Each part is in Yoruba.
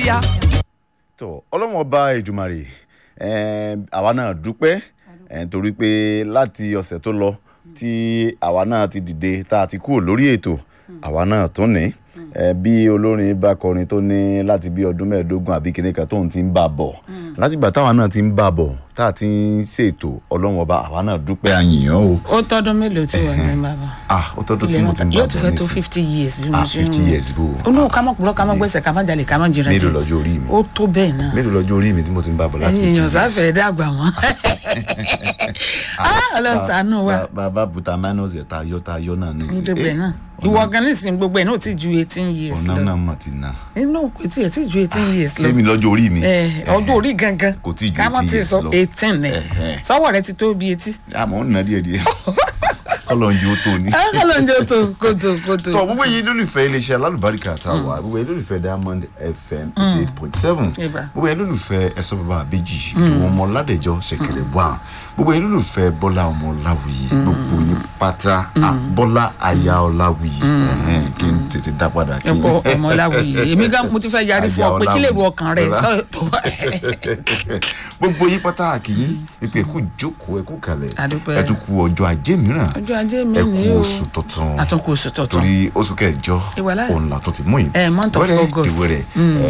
kíá. tó ọlọ́run ọba ìjùmọ̀rè ẹ̀ẹ́n, àwa náà dúpẹ́ ẹ̀ẹ́n, torí pé láti ọ̀sẹ̀ tó lọ tí àwa náà ti dìde tá a ti kúrò lórí ètò àwa náà tún ní ẹ bí olórin bá kọrin tó ní láti bí ọdún mẹ́ẹ̀ẹ́dógún àbí kìnìún kan tóun ti ń bá a bọ̀ látìgbà táwa náà ti ń bá a bọ̀ tá a ti ń ṣètò ọlọ́run ọba àwa náà dúpẹ́ àyìnyàn o ó tọdún mélòó tí wọ́n ti ń bá bọ̀. ah ó tọ́dún tí ilé mo náà ti ń bá yóò a ti bọ̀ fẹ́ tó nísìnyí fifty years bí mo ah ṣe ń fifty years bó ó ní ká mọ̀ púrọ́ ká mọ̀ gbẹ́sẹ̀ ká mọ̀ jalè ká mọ̀ jìnnà mélòó lọ́jọ́ orí mi ó tó bẹ́ẹ̀ náà mélòó lọ́jọ́ orí mi tí mo ti ń bá a bọ̀ láti ẹ̀yin fifty èèyàn years sáfẹ́ dàgbà wọn. ọlọ́sàánú wa Ba- bàbá buta minus ẹ̀ tá a yọ tá a yọ náà ní ní gbogbo ẹ̀ náà ìwọ gan nísìnyí gbogbo ẹ̀ náà ó ti ju eighteen years ọ̀nà lọ náà mà ti na inú kò tí ẹ̀ ti ju eighteen years lọ ṣé mi lọ́jọ́ orí mi ẹ ọdún orí gangan Kò tí ju ká má 18 ti years sọ lọ. eighteen ni Ẹ̀hẹ̀. sọ́wọ́ rẹ ti tó bí etí. àmọ́ ń nà díẹ̀ díẹ̀ kọ́lọ̀ ń yóò tó ní. akọlọ́njẹ́ tó kótó kótó. tọ́ gbogbo yìí lólùfẹ́ iléeṣẹ́ alálùbáríkà tá a wà gbogbo yìí lólùfẹ́ diamond fm eighty eight point seven Ibà. gbogbo yìí lólùfẹ́ ẹ̀sọ́ bàbá àbẹ́jì ìwọ̀n ọmọ ládẹjọ́ ṣẹ̀kẹ̀rẹ̀ wà gbogbo yìí lólùfẹ́ bọ́lá ọmọ ọláwùyí gbogbo yìí pátá à, bọ́lá aya ọláwùyí ẹ̀hẹ́n, kí n tètè dá padà kí n. ẹ̀pọ̀ ọmọláwùyí èmi gan mo ti fẹ́ yarí fún ọ pé kí lè ru ọkàn rẹ Ọlá. sọ tó wà. gbogbo yìí pátá àkìyí wípé ẹkú jókòó ẹkú kalẹ̀ Adúpẹ́. ẹtùkù ọjọ́ ajé mìíràn ọjọ́ ajé mi ẹkú ni o oṣù tuntun àtúnkù oṣù tuntun torí oṣù kẹjọ Ìwà láyé. òun là tó ti mú yìí Eh, month of Wẹ́rẹ́ August. dìwẹ́rẹ́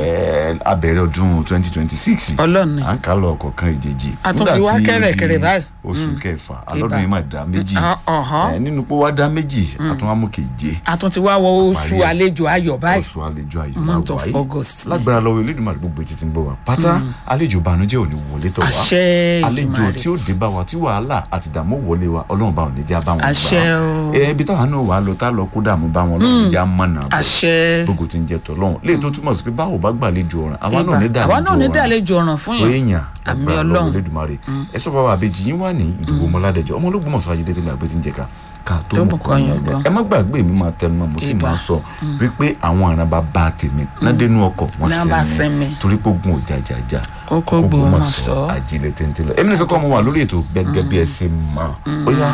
ẹ, abẹ̀rẹ̀ ọdún twenty twenty six Ọlọ́run ni. à ń kà lọ ọ̀kọ̀ọ̀kan ìjèjì A tún fi wá Nígbà tí kẹ̀rẹ̀kẹ̀rẹ̀ di báyìí. oṣù kẹfà alọ́dún Ibà. yìí máa dá méjì Ah, ọ̀hán. Eh, nínú pé wá dá méjì àtúnwámú keje àtún ti wá wọ oṣù Parí ẹ̀. àlejò ayọ̀ báyìí oṣù àlejò ayọ̀ Month máa of wáyé August. lágbára lọ́wọ́ elédùnmarè gbogbo etí ti ń bọ̀ wá pátá àlejò ìbànújẹ́ ò ní wọlé tọ̀ wá Àṣẹ àlejò Èdùmàrè. tí ó dé bá wa tí wàhálà àti ìdààmú wọlé wa ọlọ́run bá wọn ní já bá wọn Àṣẹ o. ẹ ibi táwọn náà wà á lọ tá a lọ kó dààmú bá wọn lọ́run já mọ̀nà bọ̀ àṣẹ gbogbo tí ń jẹ tọ́lọ́run léyìí tó túmọ̀ sí pé báwo bá gbàlejò ọ̀ràn àwa náà ní Ibà. dàlejò àwa náà ní ọ̀ràn dàlejò ọ̀ràn fún fún yẹn èèyàn Àmì lágbára Ọlọ́run. lọ́wọ́ Elédùmarè ẹ sọ bàbá àbèjì yín wà ní ìdìbò ọmọládẹjọ ọmọ olóògbómọ̀ṣọ́ ayédè tẹmí àgbẹ tí ń jẹ ká ká tó Tó mọ mú kọ kọyàn yàn gan. ẹ má gbàgbé mi máa tẹnu mọ́ mo sì Ibà. máa sọ wípé àwọn àrùn bàbá tèmi nádẹnu ọkọ wọn Náà bá sẹmi sẹ́mi. torí pé ogun ò jàjàjà Kókó Ògbómọ̀ṣọ́. ajílẹ̀ tẹ́ntẹ́ lọ èmi nìkan kọ́ mo wà lórí ètò gẹ́gẹ́ bí ẹ ṣe mọ̀ ó yá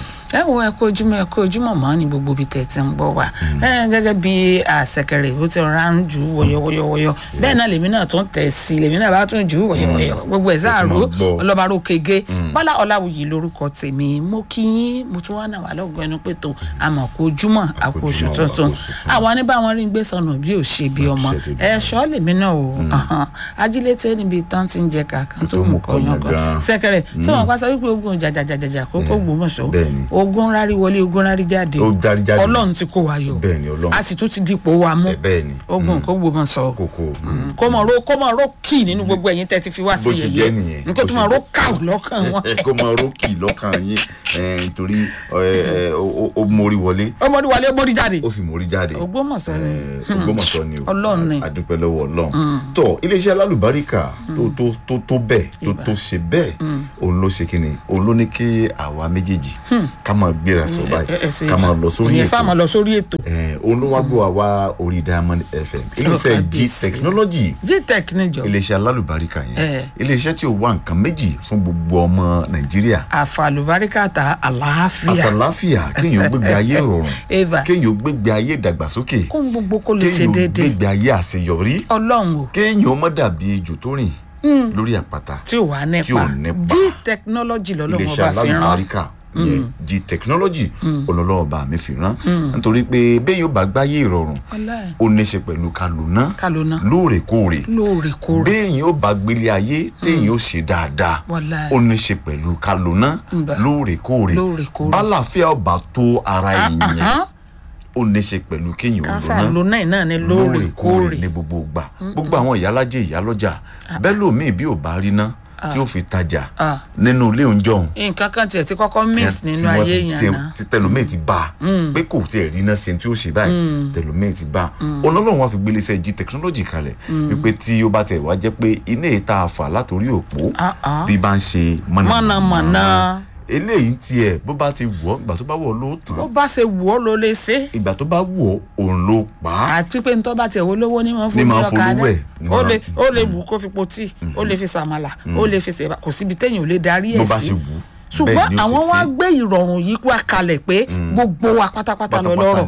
ẹ wo ẹ kó ojúmọ́ ẹ kó ojúmọ́ mọ́ ní gbogbo ibi tẹ́ ẹ ti ń gbọ́ wa ẹ gẹ́gẹ́ bí àṣẹkẹrẹ ó ti rọra ń jù ú wọyọwọyọwọyọ bẹ́ẹ̀ náà lèmi náà tún tẹ̀ sí i lèmi náà bá tún jù ú wọyọwọyọ gbogbo ẹ̀ sáàrò máa gbọ́. ọlọ́barò kege bọ́lá ọláwùyí lórúkọ tèmi mo kí yín mo tún wá náà wà lọ́gbọ̀n ẹnu pé tó àmọ̀ kó ojúmọ́ àpò oṣù ojúmọ́, tuntun àpò oṣù tuntun. àwọn ní báwọn rí ń gbé sọnù bí ò ṣe bí ọmọ Àṣẹ tó ẹ ṣọ́ lèmi náà o ahan. ajílété níbi tán ti ń jẹ kàkán tó mú kọyàn kan gan. sẹkẹrẹ tí wọn pàṣẹ wípé ogun jàjàjàjà kókó gbòmọṣọ Bẹ́ẹ̀ni. ogun rárí wọlé ogun rárí jáde Ó járí jáde. ọlọ́run ti kó wa yọ Bẹ́ẹ̀ni, Ọlọ́run. a sì tún ti dipò wa mú ẹ bẹ́ẹ̀ ni ogun kó gbòmọṣọ kókó kó mọ ro kó mọ ro kì nínú gbogbo ẹ̀yin tẹ́ ti fi wá sí bó ṣe jẹ́ nìyẹn nǹkan tó bó mọ ṣe ro jẹ́. káw lọ́kàn wọn kó máa rókì lọ́kàn yín eh, nítorí eh, eh, ó- ó- ó mórí wọlé ọmọdé wálé ọmọdé jáde ó sì mórí jáde Ògbómọ̀ṣọ́ ni. Eh, Ògbómọ̀ṣọ́ ni o Ọlọ́run ni. A- adúpẹ́ lọ́wọ́ Ọlọ́run tó iléeṣẹ́ alálùbáríkà tó tó tó tó bẹ́ẹ̀ tó tó ṣe bẹ́ẹ̀ òun ló ṣe kí ni òun ló ní kí àwa méjèèjì ká máa gbéra sọ báyìí ká máa lọ sórí ìyẹn sáà máa ètò lọ sórí ètò Eh, òun ló wá gbọ́ wa wá orí Diamond FM iléeṣẹ́ G kábíyèsí. technology gtech níjọ iléeṣẹ́ alálùbáríkà yẹn Eh. iléeṣẹ́ tí ó wá nǹkan méjì fún gbogbo ọmọ Nàìjíríà àfàlùbáríkàtà àlàáfíà àtàláfíà kéèyàn gbégbé ayé ìrọ̀rùn eva kéèyàn gbégbé ayé ìdàgbàsókè kó ń gbogbo kó lè ṣe kéèyàn déédéé gbégbé ayé àṣeyọrí ọlọ́run o kéèyàn má dàbí ejò tó rìn lórí àpáta tí ò wá tí ò nípa nípa. g technology lọ́lọ́run iléeṣẹ́ ọba fi rán alálùbáríkà yẹn g technology olólọ́ọ̀bà mi fi rán nítorí pé bẹ́ẹ̀ yóò bá gbáyé ìrọ̀rùn Wàláhì. ó ní í ṣe pẹ̀lú kálùná kálóná lóòrèkóòrè lóòrèkóòrè béèyàn ó bá gbélé ayé téèyàn ó ṣe dáadáa Wàláhì. ó ní í ṣe pẹ̀lú kálùná Ǹbà. lóòrèkóòrè Lóòrèkóòrè. bálàfíà ọba tó ara èèyàn Ahán. ó ní í ṣe pẹ̀lú kéèyàn ó kánsá lóná lónà náà ní lóòrèkóòrè lóòrèkóòrè ní gbogbo ìgbà gbogbo àwọn ìyálájẹ ìyálọ́jà bẹ́ẹ̀ lómi bí ò bá rí ná tí ó fi tajà Ah. nínú ilé oúnjẹ ọ̀hún nǹkan kan tiẹ̀ ti kọ́kọ́ miss tí nínú wọ́n ayé ti- yẹn tí- náà tí tẹlómìn ti bá a pé kò tiẹ̀ rí iná ṣe tí ó ṣe báyìí tẹlómìn ti bá a ọlọ́run wa fi gbélé iṣẹ́ jí technology kalẹ̀ wípé tí ó bá tẹ̀ wá jẹ́ pé iná ìta àfà látòrí òpó Ah, ah. bí bá ń ṣe Mọ̀nàmọ̀nà. eléyìí tiẹ̀ bó bá ti wọ̀ ọ́ ìgbà tó bá wọ̀ ọ́ ló tàn ó bá ṣe wù ọ́ ló lè ṣe ìgbà tó bá wọ̀ ọ́ òun ló pa á àti pé nítorí bá tiẹ̀ wo lówó ní wọn Ní fún mi máa lọ́kadà folówó ẹ̀, ní ó máa- lè ó lè wù kó fi po tíì ó lè fi sàmàlà ó lè fi ṣèbà kò síbi téèyàn ò lè darí bó ẹ̀ bá sí ṣe wù ú ṣùgbọ́n bẹ́ẹ̀ ni ó ṣe àwọn wá ṣe. gbé ìrọ̀rùn yìí wá kalẹ̀ pé gbogbo wa pátápátá lọ pátápátá lọ́rọ̀ ni o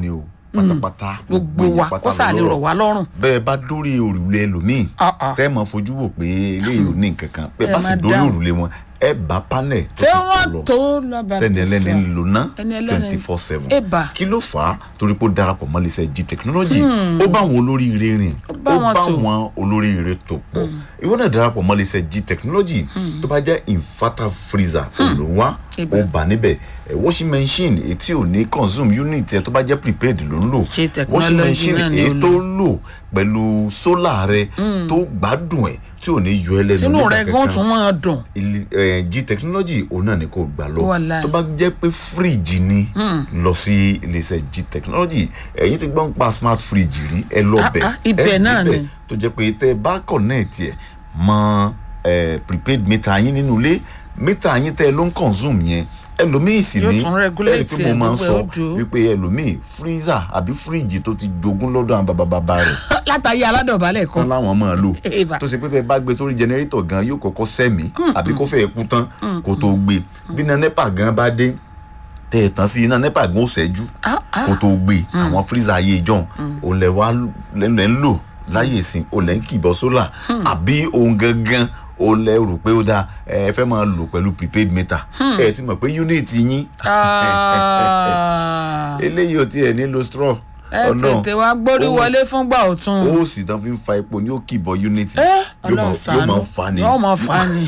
pátápátá gbogbo yẹn wa pátá kó sáà lè lọ́rọ̀. rọ̀ wá lọ́rùn. bẹ́ẹ̀ bá dórí òrùlé ẹlòmíì Ah, ah. tẹ́ ẹ mọ̀ fojú wò pé eléyìí ò ní nǹkan kan bẹ́ẹ̀ Ẹ bá sì máa dórí dáhùn. òrùlé wọn ẹ bá panel tó tí ti wọ́n tọ̀ lọ tó lọ́ba tẹ́ni ẹlẹ́ni ń lò ná Ẹni ẹlẹ́ni- twenty four seven Ẹ̀bà. kí ló fà á torí pé ó darapọ̀ mọ́ iléeṣẹ́ g technology ó bá àwọn olóríire rìn ó bá wọn bá tò. àwọn olóríire tó pọ̀ ìwọ náà darapọ̀ mọ́ iléeṣẹ́ g technology tó bá jẹ́ inverter freezer ló wá Ẹ̀bà. ó bà níbẹ̀ ẹ̀ washing machine etí ò ní consume unit ẹ̀ tó bá jẹ́ prepaid ló ń lò G technology washing machine náà ni ó èyí lò. tó lò pẹ̀lú solar rẹ tó gbádùn ẹ̀ tí ò ní yọ ẹ lẹ́nu tinú nígbà rẹ gan kankan tún máa dùn. ilé- eh, g technology òun náà ni kò gbà lọ Wàláì. tó bá jẹ́ pé fíríjì ni lọ sí iléeṣẹ́ g technology ẹ̀yin ti gbọ́n pa smart fridge rí ẹ lọ Ah, bẹ̀ ah, ibẹ̀ ẹ náà débẹ̀ ni. tó jẹ́ pé tẹ́ ẹ bá connect ẹ̀ mọ eh, prepaid meter yín nínú ilé meter yín tẹ́ ẹ ló ń consume yẹn ẹlòmíì sì Yóò ní tún regulate ẹ rí i pé mo ẹ̀, máa ń gbogbo ẹ̀ sọ ó dùn. wípé ẹlòmíì freezer àbí fíríjì tó ti jogún lọ́dọ̀ àwọn bàbá bàbá rẹ̀ látàyè aládọ̀bálẹ̀ tán kan. láwọn máa lò Eba. tó ṣe pé bẹ́ẹ̀ bá gbé sórí jẹnẹrétọ̀ gan yóò kọ́kọ́ sẹ́mi àbí kó fẹ́ẹ́ kú tán kó tó gbé bí iná nepa gan bá dé tẹ̀ ẹ̀ tán sí iná nepa gan ó ṣẹ́jú Ah, ah. kó tó gbé àwọn freezer ayé ìjọ́un òun lẹ̀ wá lẹ́ ń lò láyé ìsìn òun lẹ̀ ń kìbọ̀ sólà àbí òun gangan òun lẹ̀ rò pé ó dáa ẹ fẹ́ máa lò pẹ̀lú prepaid meter ẹ ti mọ̀ pé unit yín Ah. eléyìí ò tiẹ̀ nílò straw ẹ tètè wá gbórí Ó- wọlé fúngbà ọ̀tún. ó sì tán fi ń fa epo ní ó kìbọ̀ unit ẹ yóò máa- ọlọ́run yóò máa ṣàánú fa ni yóò máa fa ni.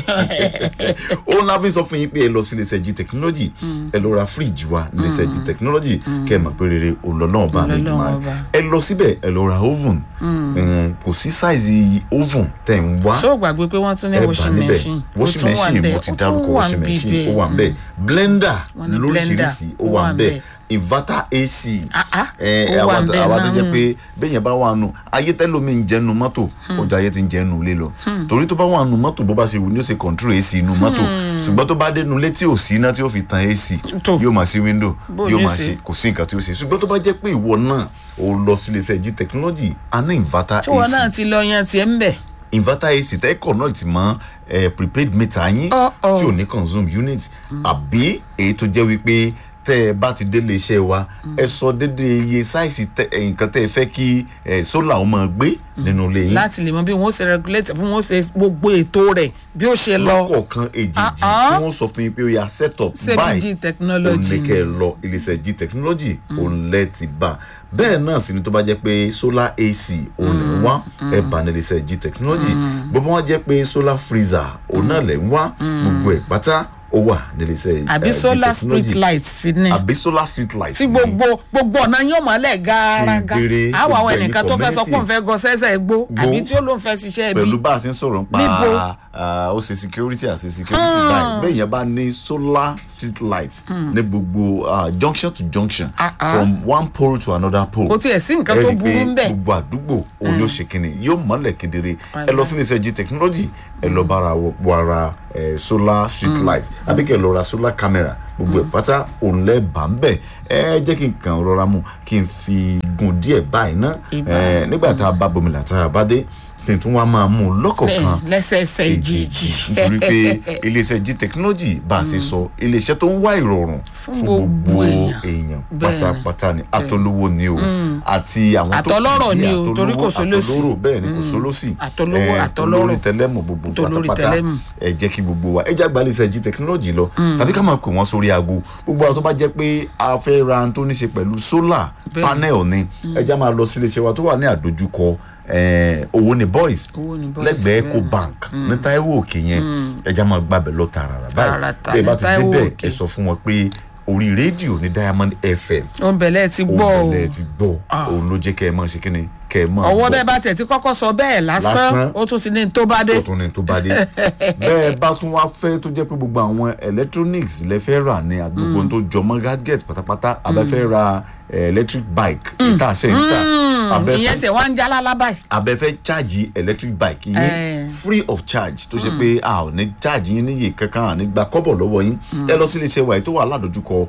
ó ńlá fi sọ fún yín pé ẹ lọ sí iléeṣẹ́ g technology ẹ lọ ra fíríjì wa ní iléeṣẹ́ g technology kẹ́ ẹ mọ̀ pé rere òǹlọ́lọ́wọ́ bá mi dùn máa Ọlọ́run ọba. ẹ lọ síbẹ̀ ẹ lọ ra oven Eh, kò sí sáìzì oven tẹ̀ ń wá ṣé o gbàgbé pé wọ́n tún ní ẹ bá washing níbẹ̀ machine ó washing tún wà machine bẹ́ẹ̀ mo ti ó tún dárúkọ wà washing níbí machine ó bẹ́ẹ̀. wà ń bẹ̀ blender Wọ́n ní blender, lóríṣiríṣi ó ó wà wà ń ń bẹ̀ bẹ̀. inverter ac Ah, ah, ẹ ó wà àwa ń bẹ̀ àwa tó náà. jẹ́ pé bẹ́ẹ̀ yẹn bá wà nù ayé tẹ́lómi ń jẹ́nu mọ́tò ọjà ayé ti ń jẹ́nu ilé lọ torí tó bá wà nù mọ́tò bó bá ṣe wù ní ó ṣe control ac inú mọ́tò ṣùgbọ́n tó bá dénú létí ò sí iná tí ó fi tan ac Tó. yóò máa sí window Bó yóò ní máa ṣe? ṣe kò sí nǹkan tí ó ṣe ṣùgbọ́n tó bá jẹ́ pé ìwọ náà ò lọ sí iléeṣẹ́ g technology a ní inverter tí wọn náà ac ti lọ yan tiẹ̀ ń bẹ̀. inverter ac tẹ́ connect mọ́ eh, prepaid meter yín Oh, oh. tí ò ní consume unit àbí èyí tó jẹ́ wípé tẹ́ ẹ bá ti délé iṣẹ́ wa ẹ sọ dédé iye sáìsì tẹ- eh, nǹkan tẹ́ ẹ fẹ́ kí eh, solar ó máa gbé nínú ilé yín láti lè mọ bí wọn ó ṣe regulate bí wọn ó ṣe gbogbo ètò rẹ̀ bí ó ṣe lọ. lọ́kọ̀ọ̀kan èjèèjì Ah, ah. tí wọ́n sọ fún yín pé ó yà set up Ṣebí báyìí G technology òun ní ni. kẹ́ ẹ lọ iléeṣẹ́ g technology òun lẹ́ ti bá bẹ́ẹ̀ náà sì ni tó bá jẹ́ pé solar ac òun lè ń wá ẹ bá ní iléeṣẹ́ g technology gbogbo wọn jẹ́ pé solar freezer òun náà lè ń wá gbogbo ẹ̀ pátá ó wà ní iléeṣẹ́ àbí eh, G solar Technology. street light sí ni. àbí solar street light tí gbogbo gbogbo ọ̀nà yóò mọ́lẹ̀ gàràgà Kedere, àwọn gbogbo àwọn ẹ̀yin ẹnìkan tó fẹ́ sọ pé òun fẹ́ gọ sẹ́sẹ̀ gbó àbí tí ó lóun fẹ́ ṣiṣẹ́ ibi pẹ̀lú bá a ṣe ń sọ̀rọ̀ Níbo? nípa ah, ó ṣe security àti security báyìí bẹ́ẹ̀ yẹn bá ní solar street light ní gbogbo ah, junction to junction Ah, ah. from one pole to another pole kò tiẹ̀ sí nǹkan ẹ tó rí i pé burú ń bẹ̀. gbogbo àdúgbò òun yóò ṣe kínní yóò mọ́lẹ̀ kedere ẹ lọ sí iléeṣẹ́ g technology ẹ lọ bára wọ ara eh, solar street light àbí kẹ́ ẹ lọ ra solar camera gbogbo ẹ̀ pátá òun lẹ́ bá ń bẹ̀ ẹ jẹ́ kí n kàn rọra mu kí n fi gùn díẹ̀ báyìí ná Ìbá. Eh, nígbà tá a bá bomi làtà bá dé kí n tún wá máa mú un lọ́kọ̀ọ̀kan bẹ́ẹ̀ lẹ́sẹẹsẹ ìjìjì nítorí pé iléeṣẹ́ g technology bá a ṣe sọ iléeṣẹ́ tó ń wá ìrọ̀rùn fún gbogbo èèyàn. èèyàn Bẹ́ẹ̀ni. pátápátá ni àtolówó ni o àti àwọn tó Àtọlọ́rọ̀ kù ni díẹ̀, o, torí kò àtolówó, sólòsì. àtolóró bẹ́ẹ̀ ni kò sólòsì Àtolówó, Eh, àtọlọ́rọ̀. tolórí tẹlẹ́mù gbogbo Tolórí pátápátá tẹlẹ́mù. ẹ jẹ́ kí gbogbo wa ẹ jẹ́ àgbà iléeṣẹ́ g technology lọ tàbí ká máa pè wọ́n sórí aago gbogbo àwọn tó bá jẹ́ pé a fẹ́ ra ohun tó ní ṣe pẹ̀lú solar Bẹ́ẹ̀ni. panel ni ẹ jẹ́ máa lọ sí iléeṣẹ́ wa tó wà ní àdójúkọ eh, owó ni boys Owó ni Boys, lẹ́gbẹ̀ẹ́ bẹ́ẹ̀. eco bank ní Táíwò òkè yẹn ẹja máa gbàbẹ̀ lọ tààràrà báyìí Tààràtà bẹ́ẹ̀ bá ní ti Táíwò débẹ̀ Òkè. ẹ sọ fún wọn pé orí rédíò ní Diamond FM òun bẹ̀lẹ̀ ti gbọ́ o òun lẹ ti gbọ́ Ah. òun ló jẹ́ kẹ́ ẹ máa ṣe kíni kẹ́ ẹ máa ọwọ́ gbọ́. bẹ́ẹ̀ bá tiẹ̀ ti kọ́kọ́ sọ bẹ́ẹ̀ lásán Lásán. ó tún ti ní tó bá dé tó tún ní tó bá dé bẹ́ẹ̀ bá tún wá fẹ́ tó jẹ́ pé gbogbo àwọn electronics lẹ fẹ́ rà ní àgbègbè tó jọmọ́ gadget pátápátá abẹ́ fẹ́ ra eh, electric bike ìta ṣe ń tà abẹ́ ìyẹn fẹ́ tiẹ̀ wá ń já lálá báyìí abẹ́ fẹ́ charge electric bike Eh. yín free of charge tó ṣe pé a ò ní charge yín níye kankan à ní gba kọ́bọ̀ lọ́wọ́ yín ẹ lọ sí iléeṣẹ́ wa yìí tó wà ládojúkọ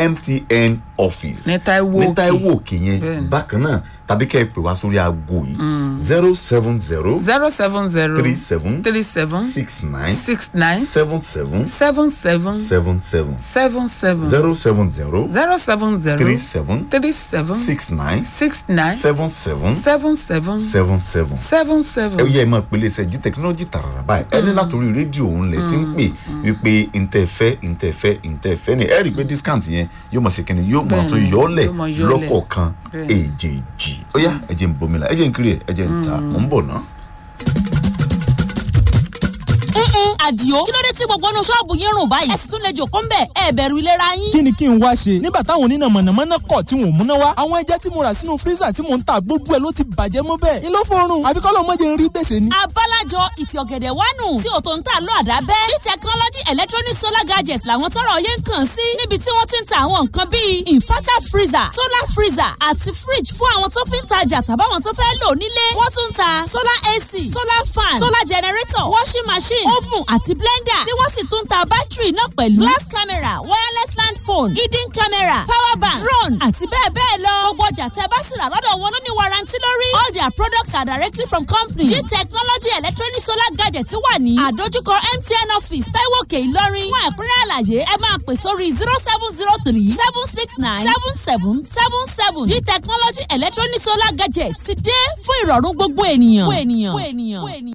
MTN office Ní Táíwò ní Òkè. Táíwò Òkè yẹn Bẹ́ẹ̀ni. bákan náà tàbí kẹ́ ẹ pè wá sórí aago yìí zero seven zero zero seven zero three seven three seven six nine six nine seven seven seven seven seven seven seven seven zero seven zero zero seven zero three seven three seven six nine six nine seven seven seven seven seven seven seven ẹ seven. yẹ ẹ máa pèlè ṣe jí tẹkinọ́lọ́jì tààrà báyìí ẹni látòrí rédíò òun lẹ ti ń pè wípé ntẹ̀fẹ́ ntẹ̀fẹ́ ntẹ̀fẹ́ ni ẹ rí i pé discount yẹn yóò mọ̀ ṣe kí ni yóò mọ̀ Bẹ́ẹ̀ni, tó yọ̀ọ́lẹ̀ yóò máa yọ́lẹ̀. lọ́kọ̀ọ̀kan Bẹ́ẹ̀ni. èjèèjì ó yá ẹ jẹ́ ń bomila ẹ jẹ́ ń kiri ẹ ẹ jẹ́ ń ta mò ń bọ̀ ná. Mm-mm, àdìo kí ló dé tí gbogbo inú ṣọ́ọ̀bù yín rùn báyìí ẹ sì tún lè jòkó ń bẹ̀ ẹ bẹ̀rù ìlera yín. kí ni kí n wá ṣe nígbà táwọn oníná mọ̀nàmọ́ná kọ̀ tí wọ́n múná wá àwọn ẹja tí mo rà sínú fírísà tí mò ń ta gbogbo ẹ̀ ló ti bàjẹ́ mọ́ bẹ́ẹ̀ ni ló fọrùn àfi kọ́ ló mọ̀jẹ̀ ń rí gbèsè ni. abálájọ ìtì ọ̀gẹ̀dẹ̀ wánu tí ò tó ń tà lọ àdábẹ́ g technology electronic solar gadgets làwọn tọrọ yẹn ń kàn sí níbi tí wọ́n ti ń ta àwọn nǹkan bíi inverter freezer solar freezer àti fridge fún àwọn tó fi ń tajà tàbáwọn tó fẹ́ lò nílé wọ́n tún ń ta solar ac solar fan solar generator washing machine oven àti blender tí wọ́n sì tún ń ta bátìrì náà pẹ̀lú glass camera wireless land phone hidden camera power bank drone àti bẹ́ẹ̀ bẹ́ẹ̀ lọ gbogbo ọjà tẹ́ bá sì rà lọ́dọ̀ wọn ló ní warranty lórí all their products are directly from company g technology electronic solar gadget wà ní àdójúkọ mtn office taiwo òkè ìlọrin fún ẹ̀kúnrẹ́ àlàyé ẹ máa pè sórí zero seven zero three seven six nine seven seven seven seven g technology electronic solar gadget ti dé fún ìrọ̀rùn gbogbo ènìyàn. gbogbo ènìyàn. gbogbo ènìyàn.